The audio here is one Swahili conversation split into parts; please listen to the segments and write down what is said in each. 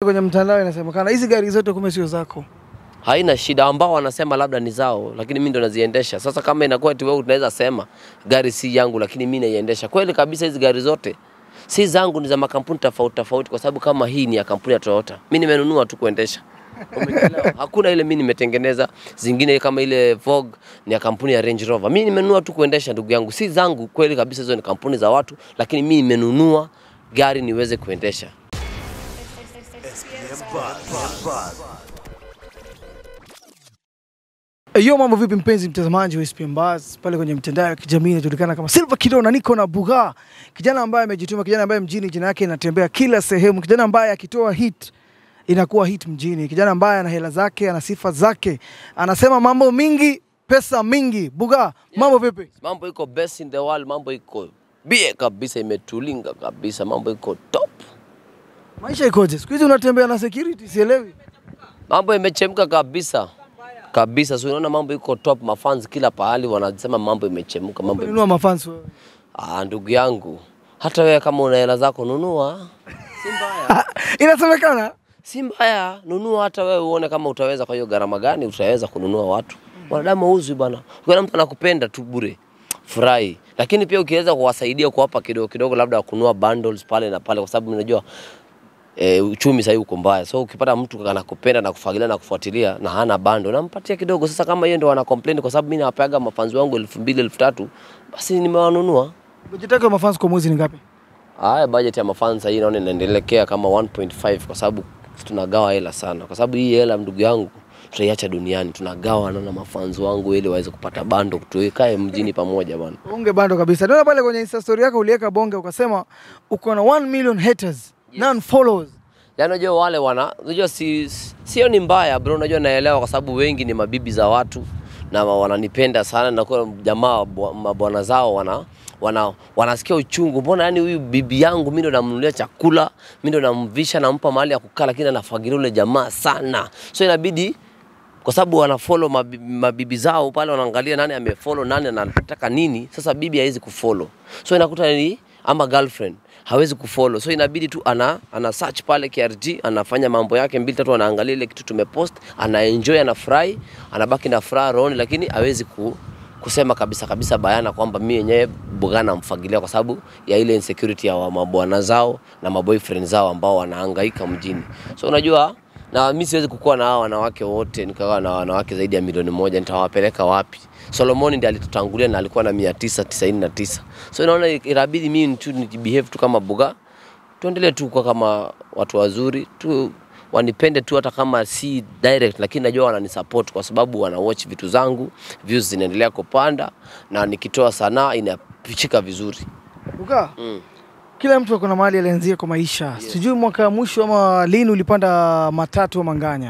Kwenye mtandao inasemekana hizi gari zote kumbe sio zako. haina shida, ambao wanasema labda ni zao, lakini mimi ndo naziendesha. Sasa kama inakuwa eti wewe unaweza sema gari si yangu, lakini mimi naiendesha, kweli kabisa, hizi gari zote si zangu, ni za makampuni tofauti tofauti, kwa sababu kama hii ni ya kampuni ya Toyota, mimi nimenunua tu kuendesha. Umenielewa? Hakuna ile mimi nimetengeneza, zingine kama ile Vogue ni ya kampuni ya Range Rover. Mimi nimenunua tu kuendesha, ndugu yangu, si zangu. Kweli kabisa, hizo ni kampuni za watu, lakini mimi nimenunua gari niweze kuendesha. Hiyo mambo vipi, mpenzi mtazamaji wa SPM Buzz pale kwenye mitandao ya kijamii inajulikana kama Silver Kiddo, na niko na Buga, kijana ambaye amejituma, kijana ambaye mjini jina yake inatembea kila sehemu, kijana ambaye akitoa hit inakuwa hit mjini, kijana ambaye ana hela zake, ana sifa zake, anasema mambo mingi, pesa mingi. Buga, mambo vipi? Mambo iko best in the world, mambo iko bie kabisa, imetulinga kabisa, mambo iko top, Maisha ikoje siku hizi? Unatembea na security, sielewi. mambo imechemka kabisa kabisa. So unaona mambo iko top, mafans kila pahali wanasema mambo imechemka, mambo ime... Nunua mafans wewe. Ah, ndugu yangu, hata wewe kama una hela zako nunua, si mbaya, Inasemekana si mbaya, nunua hata wewe uone kama utaweza. Kwa hiyo gharama gani utaweza kununua watu? Wanadamu hauzwi bwana. Ukiona mtu anakupenda tu bure, furahi. Lakini pia ukiweza kuwasaidia kuwapa kidogo kidogo, labda kununua bundles pale na pale, kwa sababu unajua e, uchumi sasa uko mbaya. So ukipata mtu anakupenda na kufagilia na kufuatilia na hana bando, nampatia kidogo. Sasa kama yeye ndo wana complain kwa sababu mimi nawapeaga mafanzi wangu elfu mbili elfu tatu basi nimewanunua. budget yako ya mafans kwa mwezi ni ngapi? Haya, budget ya mafans hii naona inaendelekea kama 1.5 kwa sababu tunagawa hela sana, kwa sababu hii hela ndugu yangu tutaiacha duniani, tunagawa na mafans wangu ili waweze kupata bando, tuikae mjini pamoja bwana. Unge bando kabisa. Naona pale kwenye Insta story yako uliweka bonge ukasema uko na 1 million haters, non followers. Yaani unajua wale wana unajua si sio ni mbaya bro, unajua naelewa kwa sababu wengi ni mabibi za watu na wa- wananipenda sana na kwa jamaa bwa- mabwana zao wana wana wanasikia uchungu, mbona yani huyu bibi yangu mimi ndo namnunulia chakula, mimi ndo namvisha, nampa mahali ya kukaa, lakini anafagilia ule jamaa sana, so inabidi kwa sababu wanafollow mabibi, mabibi zao pale, wanaangalia nani amefollow nani anataka nini. Sasa bibi hawezi kufollow, so inakuta ni ama girlfriend hawezi kufollow, so inabidi tu ana, ana search pale KRG, anafanya mambo yake mbili tatu, anaangalia ile kitu tumepost, ana enjoy, anafurahi, anabaki na furaha rohoni, lakini hawezi ku, kusema kabisa kabisa bayana kwamba mimi yenyewe Buga namfagilia kwa sababu ya ile insecurity ya wa- mabwana zao na maboyfriend zao ambao wanahangaika mjini. So unajua na mi siwezi kukuwa na hawa wanawake wote nikawa na wanawake zaidi ya milioni moja nitawapeleka wapi solomoni ndi alitutangulia na alikuwa na mia tisa tisaini na tisa so inaona inabidi mimi tu nijibehave tu kama buga tuendelee tu kuwa kama watu wazuri tu wanipende tu hata kama si direct lakini najua wananisupport kwa sababu wana watch vitu zangu views zinaendelea kupanda na nikitoa sanaa inapichika vizuri Uka, mm. kila mtu ako na mahali alianzia kwa maisha. Sijui mwaka wa mwisho ama lini ulipanda matatu ama nganya.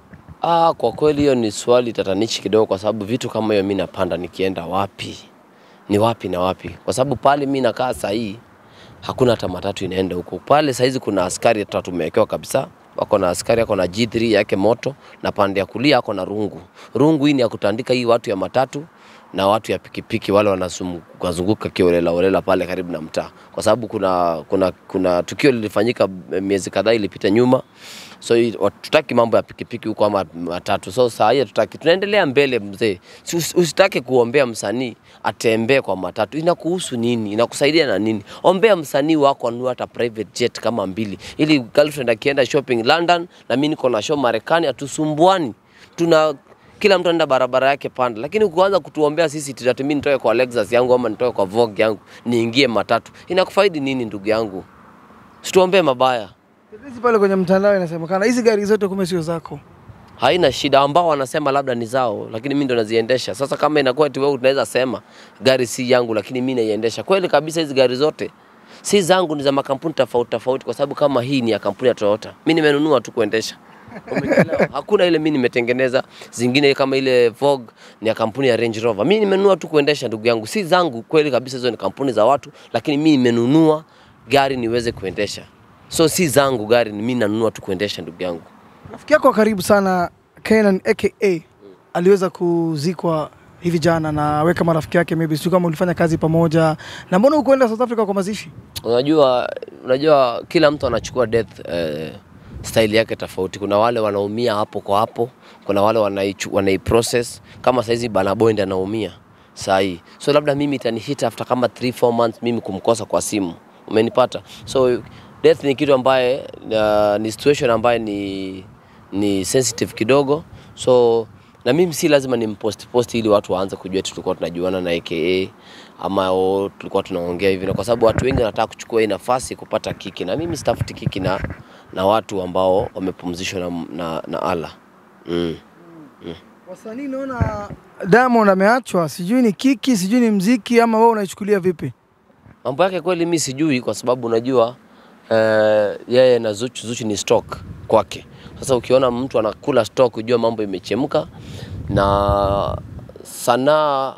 Ah, kwa kweli hiyo ni swali tatanishi kidogo, kwa sababu vitu kama hiyo mi napanda nikienda wapi, ni wapi na wapi, kwa sababu pale mi nakaa sahii hakuna hata matatu inaenda huko. Pale sahizi kuna askari hata tumewekewa kabisa, wako na askari ako na G3 yake moto, na pande ya kulia ako na rungu. Rungu hii ni ya kutandika hii watu ya matatu na watu ya pikipiki wale wanazunguka kiolela olela pale karibu na mtaa, kwa sababu kuna, kuna, kuna tukio lilifanyika miezi kadhaa ilipita nyuma so hii- tutaki mambo ya pikipiki huko ama matatu. So saa hii hatutaki, tunaendelea mbele mzee. Si usi- Usitake kuombea msanii atembee kwa matatu, inakuhusu nini? Inakusaidia na nini? Ombea msanii wako anunue hata private jet kama mbili, ili girlfriend akienda shopping London na mimi niko na show Marekani, hatusumbuani tuna kila mtu anaenda barabara yake panda, lakini ukianza kutuombea sisi tati mimi nitoke kwa Lexus yangu ama nitoke kwa Vogue yangu niingie matatu, inakufaidi nini ndugu yangu? Situombee mabaya. Hizi pale kwenye mtandao inasemekana hizi gari zote kumbe sio zako. haina shida, ambao wanasema labda ni zao, lakini mimi ndo naziendesha. Sasa kama inakuwa eti wewe unaweza sema gari si yangu, lakini mimi naiendesha, kweli kabisa, hizi gari zote si zangu, ni za makampuni tofauti tofauti, kwa sababu kama hii ni ya kampuni ya Toyota, mimi nimenunua tu kuendesha. Umenielewa? Hakuna ile mimi nimetengeneza, zingine kama ile Vogue ni ya kampuni ya Range Rover, mimi nimenunua tu kuendesha, ndugu yangu, si zangu. Kweli kabisa, hizo ni kampuni za watu, lakini mimi nimenunua gari niweze kuendesha, so si zangu gari, mimi nanunua tu kuendesha, ndugu yangu. Rafiki yako wa karibu sana Kenan aka aliweza kuzikwa hivi jana na weka marafiki yake, maybe sio kama ulifanya kazi pamoja, na mbona hukuenda South Africa kwa mazishi? Unajua, unajua kila mtu anachukua death eh, style yake tofauti. Kuna wale wanaumia hapo kwa hapo, kuna wale wanaichu- wanaiprocess kama saizi Burna Boy ndiye anaumia sahi, so labda mimi itanihit after kama 3 4 months mimi kumkosa kwa simu, umenipata? So death ni kitu ambaye uh, ni situation ambaye ni ni sensitive kidogo, so na mimi si lazima nimpost post ili watu waanze kujua eti tulikuwa tunajuana na aka ama o, tulikuwa tunaongea hivi, na kwa sababu watu wengi wanataka kuchukua hii nafasi kupata kiki, na mimi sitafuti kiki na, na watu ambao wamepumzishwa na, na, na Allah mm. Wasanii naona Diamond ameachwa, sijui ni kiki, sijui ni mziki, ama wewe unaichukulia vipi? Mambo yake kweli mi sijui, kwa sababu unajua eh, yeye na Zuchu, Zuchu ni stock kwake. Sasa ukiona mtu anakula stock, ujua mambo imechemka. Na sanaa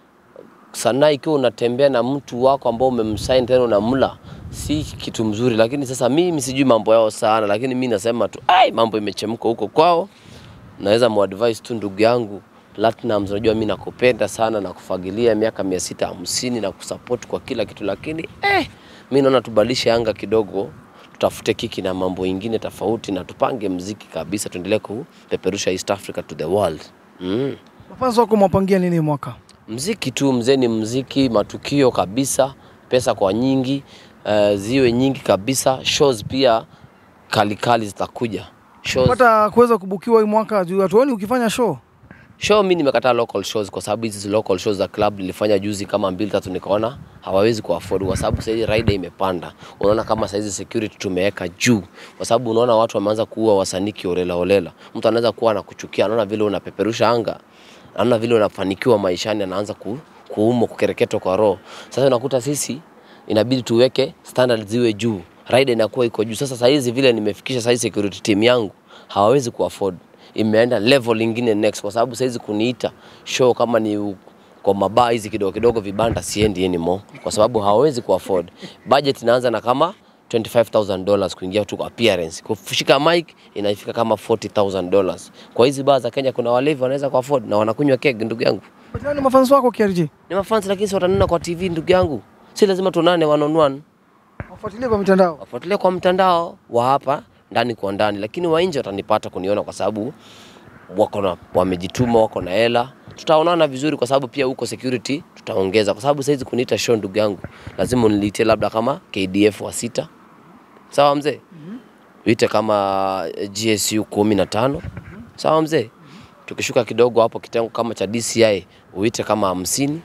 sanaa, ikiwa unatembea na mtu wako ambao umemsign tena unamla, si kitu mzuri. Lakini sasa mimi sijui mambo yao sana, lakini mi nasema tu ai, mambo imechemka huko kwao. Naweza muadvise tu ndugu yangu Platinum, unajua mi nakupenda sana na kufagilia miaka mia sita hamsini na kusupport kwa kila kitu, lakini eh, mi naona tubadilishe anga kidogo, tutafute kiki na mambo ingine tofauti, na tupange mziki kabisa, tuendelee kupeperusha East Africa to the world mm. Mafansi wako mwapangia nini mwaka? Mziki tu mzee, ni mziki, matukio kabisa, pesa kwa nyingi, uh, ziwe nyingi kabisa, shows pia kalikali zitakuja shows. Pata kuweza kubukiwa hii mwaka juu hatuoni ukifanya show. Show mi nimekataa local shows kwa sababu hizi local shows za club nilifanya juzi kama mbili tatu, nikaona hawawezi kuafford kwa sababu saizi rider imepanda. Unaona kama saizi security tumeweka juu, kwa sababu unaona watu wameanza kuua wasanii kiolela olela. Mtu anaweza kuwa anakuchukia, anaona vile unapeperusha anga, anaona vile unafanikiwa maishani, anaanza ku, kuumwa kukereketwa kwa roho. Sasa unakuta sisi inabidi tuweke standard ziwe juu, rider inakuwa iko juu. Sasa saizi vile nimefikisha saizi security team yangu hawawezi kuafford imeenda level ingine next, kwa sababu saizi kuniita show kama ni u- kwa mabaa hizi kidogo kidogo vibanda siendi anymore, kwa sababu hawawezi kuafford. Budget inaanza na kama 25000 dollars kuingia tu kwa appearance, kushika mic inafika kama 40000 dollars. Kwa hizi baa za Kenya kuna walevi wanaweza kuafford na wanakunywa keg, ndugu yangu But ni mafansi wako KRG. ni mafans, lakini si watanena kwa TV, ndugu yangu, si lazima tuonane one on one Wafuatilie kwa mitandao. wafuatilie kwa mtandao wa hapa ndani kwa ndani, lakini wa nje watanipata kuniona kwa sababu wako na wamejituma, wako na hela. Tutaonana vizuri kwa sababu pia huko security tutaongeza, kwa sababu saizi kuniita show, ndugu yangu, lazima uniite labda kama KDF wa sita, sawa mzee, uite kama GSU kumi na tano, sawa mzee. Tukishuka kidogo hapo kitengo kama cha DCI uite kama hamsini.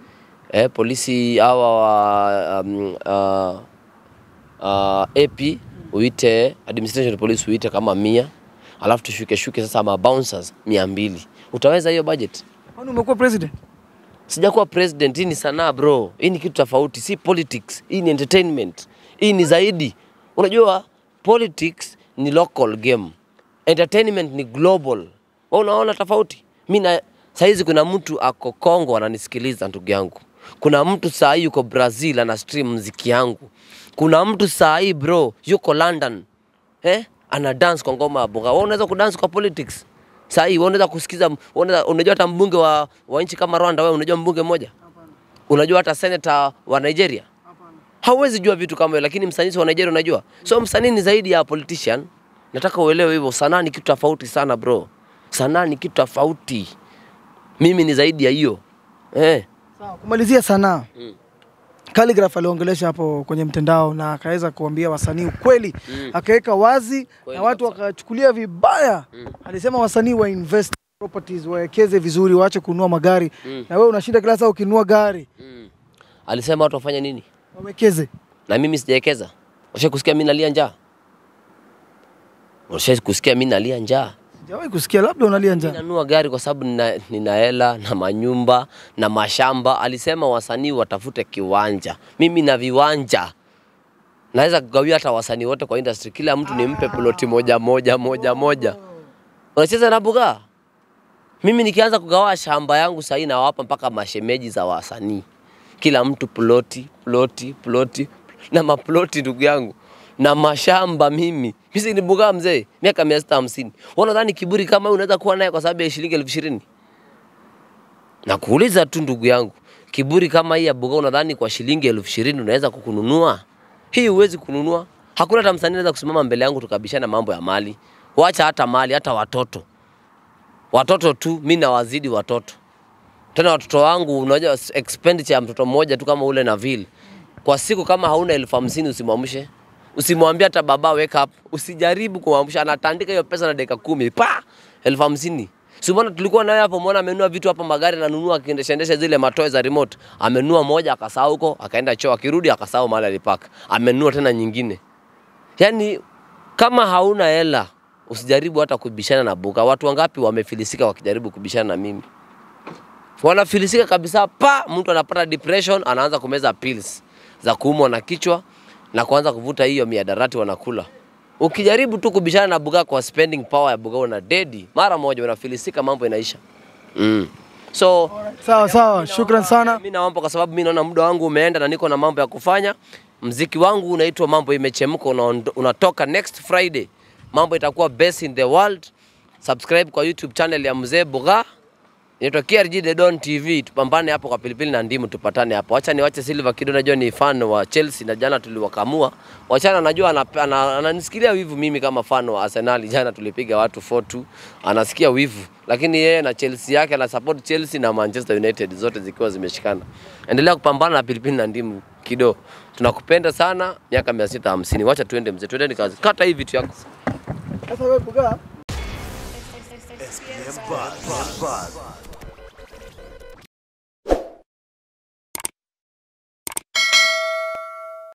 Eh, polisi hawa wa um, uh, uh, AP uite administration police uite kama mia, alafu tushuke shuke sasa ma bouncers mia mbili. Utaweza hiyo budget? Kwani umekuwa president? Sijakuwa president, hii ni sanaa bro, hii ni kitu tofauti, si politics. Hii ni entertainment, hii ni zaidi. Unajua politics ni local game, entertainment ni global. Wewe unaona tofauti? Mimi na saizi kuna mtu ako Kongo ananisikiliza ndugu yangu. Kuna mtu saa hii yuko Brazil ana stream mziki yangu. Kuna mtu saa hii bro yuko London eh, ana dance kwa ngoma ya bonga. Wewe unaweza kudance kwa politics? Saa hii wewe unaweza kusikiza, unaweza unajua hata mbunge wa, wa nchi kama Rwanda, wewe unajua mbunge mmoja? Unajua hata senator wa Nigeria? Hauwezi jua vitu kama hivyo, lakini msanii wa Nigeria unajua. So msanii ni zaidi ya politician. Nataka uelewe hivyo, sanaa ni kitu tofauti sana bro. Sanaa ni kitu tofauti. Mimi ni zaidi ya hiyo eh. Sawa, kumalizia sanaa. Calligraph aliongelesha hapo kwenye mtandao na akaweza kuambia wasanii ukweli, akaweka wazi Kweli na watu kabisa. wakachukulia vibaya. Alisema wasanii wa invest properties wawekeze vizuri, waache kununua magari. Na wewe unashinda kila saa ukinunua gari, Mm. Alisema watu wafanye nini? wawekeze. Na mimi sijawekeza. Ushawahi kusikia mimi nalia njaa? Ushawahi kusikia mimi nalia njaa? Sijawahi kusikia, labda unalia Mimi njaa. nanunua gari kwa sababu nina, nina hela na manyumba na mashamba. Alisema wasanii watafute kiwanja, mimi na viwanja naweza kugawia hata wasanii wote kwa industry, kila mtu nimpe ploti moja moja moja moja. Unacheza na buga? Mimi nikianza kugawa shamba yangu sahii nawapa mpaka mashemeji za wasanii, kila mtu ploti ploti ploti na maploti, ndugu yangu na mashamba. Mimi mimi ni buga mzee, miaka mia sita hamsini. Wanadhani kiburi kama hii unaweza kuwa naye kwa sababu ya shilingi elfu ishirini? Nakuuliza tu ndugu yangu, kiburi kama hii ya buga unadhani kwa shilingi elfu ishirini unaweza kukununua? Hii huwezi kununua. Hakuna hata msanii anaweza kusimama mbele yangu tukabishana mambo ya mali. Wacha hata mali, hata watoto. Watoto tu, mi nawazidi watoto. Tena watoto wangu, unajua expenditure ya mtoto mmoja tu kama ule na vile. Kwa siku kama hauna elfu hamsini usimwamshe. Usimwambie hata baba wake up. Usijaribu kumwamsha, anatandika hiyo pesa na dakika kumi. Pa! elfu hamsini. Si umeona tulikuwa naye hapo, umeona amenunua vitu hapa, magari ananunua akiendesha endesha zile matoe za remote. Amenunua moja akasahau huko, akaenda choo, akirudi akasahau mahali alipaka. Amenunua tena nyingine. Yaani kama hauna hela usijaribu hata kubishana na Buga. Watu wangapi wamefilisika wakijaribu kubishana na mimi? Wanafilisika kabisa, pa mtu anapata depression, anaanza kumeza pills za kuumwa na kichwa na kuanza kuvuta hiyo miadarati wanakula. Ukijaribu tu kubishana na Buga kwa spending power ya Buga una dedi mara moja, unafilisika, mambo inaisha. Mm. So Sawa sawa, shukran sana. mimi naomba kwa sababu mimi naona muda wangu umeenda na niko na mambo ya kufanya. Mziki wangu unaitwa Mambo Imechemka, unaondo- unatoka next Friday. Mambo itakuwa best in the world. Subscribe kwa YouTube channel ya Mzee Buga. Inaitwa KRG The Don TV. Tupambane hapo kwa pilipili na ndimu, tupatane hapo. Acha niwache Silva Kido, najua ni fan wa Chelsea na jana tuliwakamua. Wachana, najua anap- ana- ananisikilia wivu mimi kama fan wa Arsenal. Jana tulipiga watu 4-2, anasikia wivu, lakini yeye na Chelsea yake ana support Chelsea na Manchester United zote zikiwa zimeshikana. Endelea kupambana na pilipili na ndimu Kido, tunakupenda sana. Miaka 650 wacha tuende mzee, tuende kazi. Kata hii vitu yako. Sasa wewe Buga, SPM Buzz.